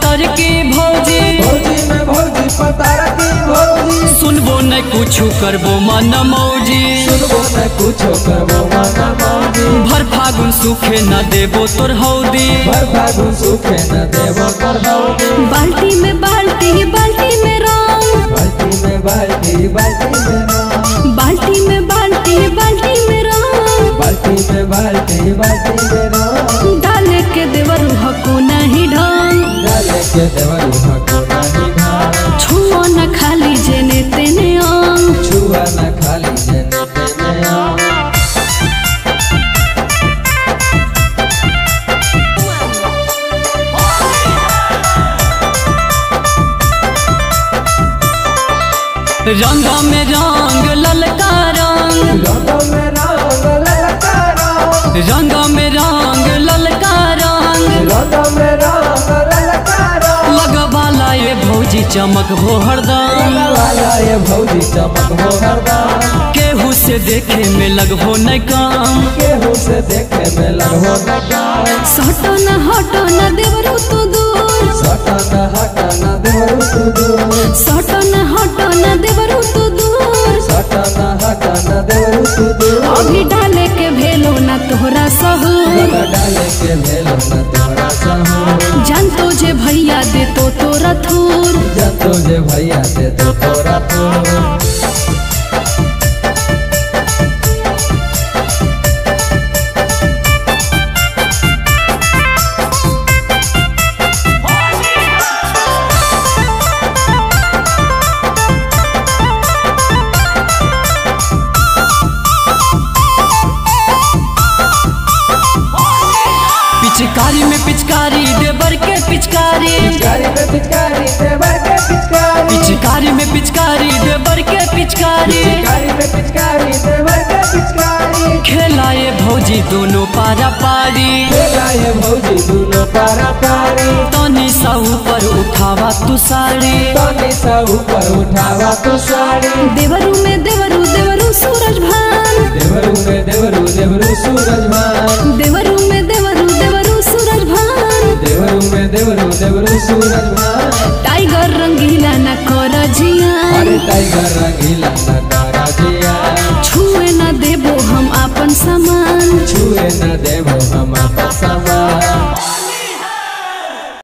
पातर की भौजी भौजी में भौजी पतार की भौजी सुनबो न कुछ करबो मन मौजी सुनबो न कुछो करबो माना मौजी भर फागुन सुखे न देबो तोर हौदी भर फागुन सुखे न देबो कर भौजी बाल्टी में बाल्टी बाल्टी में रंग बाल्टी में बाल्टी बाल्टी में रंग बाल्टी में बाल्टी बाल्टी में रंग बाल्टी में बाल्टी बाल्टी में रंग डाले के देवर हको नहीं ढंग डाले के देवरू हको नहीं भार छुओ न खाली जेने तेने अंग छुआ न खाली जने तेने आ रंग में रंग ललका रंग रंगों में रंग ललका रंग रंग में रंग ललका रंग रंगों में रंग ललका रंग लगवाला ये भौजी चमक हो हरदम वाला ये भौजी चमक हो हरदम केहू से देखे में लगभो न काम केहू से देखे में लगो न गाय सटो न हटो न देवरू तू दूर सटा न हटा न देवरू तू दूर सटो न हटो न देवरू तू दूर सटा न हटा न देवरू तू दूर अभी डाले के भेलो न तोहरा सहूर लगा डाले के भेलो न तोरा सहू जान तो जे भैया दे तो तोरा थूर जब तुझे भैया दे तो तोरा तू पिचकारी में पिचकारी देवर के पिचकारी पिचकारी पे पिचकारी देवर के पिचकारी पिचकारी में पिचकारी देवर के पिचकारी पिचकारी पे पिचकारी देवर के पिचकारी खेलाए भौजी दोनों पारा पारी खेला ये भौजी दोनों पारा पारी तनी सा ऊपर उठावा तू साड़ी तनी सा ऊपर उठावा तू साड़ी देवरू में देवरू देवरू सूरज भान देवरू में देवरू देवरू सूरज मान देवरू में देवरू देवरू सूरज भान देवरू में देवरू देवरू सूरज मान टाइगर रंगीला न कर जिया अरे टाइगर रंगीला नगारा जिया छुए न देबो हम आपन सामान छुए न देवो